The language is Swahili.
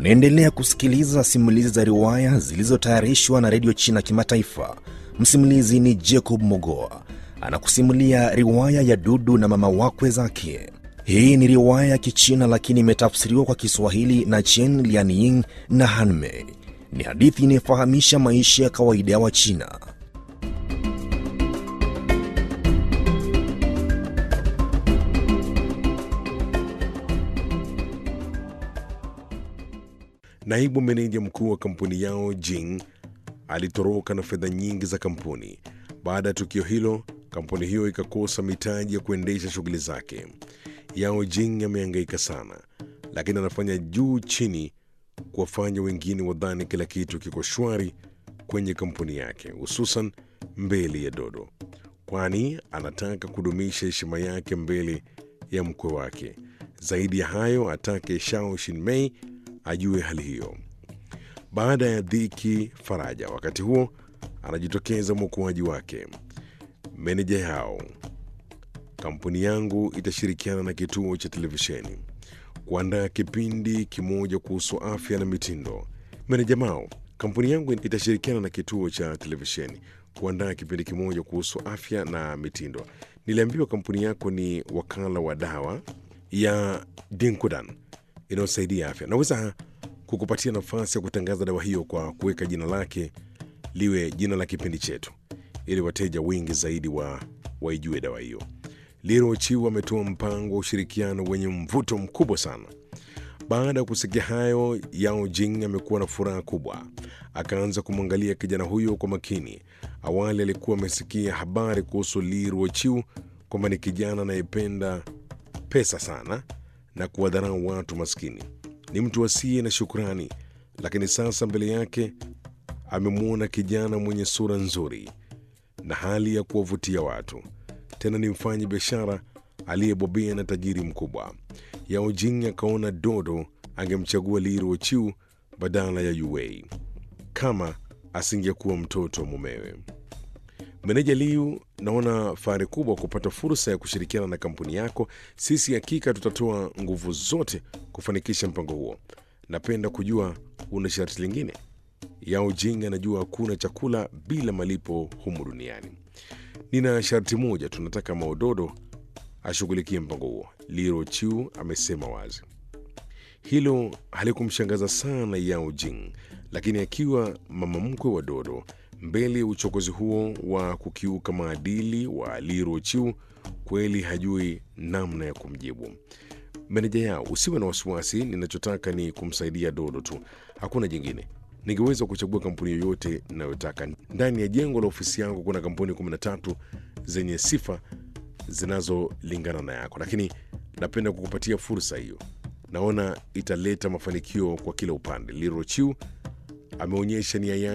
Unaendelea kusikiliza simulizi za riwaya zilizotayarishwa na redio China Kimataifa. Msimulizi ni Jacob Mogoa anakusimulia riwaya ya Dudu na mama wakwe zake. Hii ni riwaya ya Kichina lakini imetafsiriwa kwa Kiswahili na Chen Lianying na Hanmei. Ni hadithi inayofahamisha maisha ya kawaida ya Wachina. Naibu meneja mkuu wa kampuni yao Jing alitoroka na fedha nyingi za kampuni. Baada ya tukio hilo, kampuni hiyo ikakosa mitaji ya kuendesha shughuli zake. Yao Jing amehangaika sana, lakini anafanya juu chini kuwafanya wengine wadhani kila kitu kiko shwari kwenye kampuni yake, hususan mbele ya Dodo, kwani anataka kudumisha heshima yake mbele ya mkwe wake. Zaidi ya hayo, atake Shao Shinmei ajue hali hiyo. Baada ya dhiki faraja, wakati huo anajitokeza mwokoaji wake. Meneja yao, kampuni yangu itashirikiana na kituo cha televisheni kuandaa kipindi kimoja kuhusu afya na mitindo. Meneja Mao, kampuni yangu itashirikiana na kituo cha televisheni kuandaa kipindi kimoja kuhusu afya na mitindo. Niliambiwa kampuni yako ni wakala wa dawa ya Dinkudan inayosaidia afya. Naweza kukupatia nafasi ya kutangaza dawa hiyo kwa kuweka jina lake liwe jina la kipindi chetu, ili wateja wengi zaidi wa waijue dawa hiyo. Liro Chiu ametoa mpango wa ushirikiano wenye mvuto mkubwa sana. Baada ya kusikia hayo, Yao Jing amekuwa na furaha kubwa. Akaanza kumwangalia kijana huyo kwa makini. Awali alikuwa amesikia habari kuhusu Liro Chiu kwamba ni kijana anayependa pesa sana na kuwadharau watu maskini. Ni mtu asiye na shukrani, lakini sasa mbele yake amemwona kijana mwenye sura nzuri na hali ya kuwavutia watu. Tena ni mfanyi biashara aliyebobea na tajiri mkubwa. Yao Jing akaona Dodo angemchagua Liro Chiu badala ya Yuwei kama asingekuwa mtoto wa mumewe. Meneja Liu, naona fahari kubwa kupata fursa ya kushirikiana na kampuni yako. Sisi hakika tutatoa nguvu zote kufanikisha mpango huo. Napenda kujua una sharti lingine? Yao Jing anajua hakuna chakula bila malipo humu duniani. Nina sharti moja, tunataka Maododo ashughulikie mpango huo, Liro Chiu amesema wazi. Hilo halikumshangaza sana Yao Jing, lakini akiwa mama mkwe wa Dodo mbele ya uchokozi huo wa kukiuka maadili wa Liro Chiu, kweli hajui namna ya kumjibu. Meneja yao, usiwe na wasiwasi, ninachotaka ni kumsaidia Dodo tu, hakuna jingine. Ningeweza kuchagua kampuni yoyote ninayotaka. Ndani ya jengo la ofisi yangu kuna kampuni 13 zenye sifa zinazolingana na yako, lakini napenda kukupatia fursa hiyo. Naona italeta mafanikio kwa kila upande. Liro Chiu ameonyesha nia yake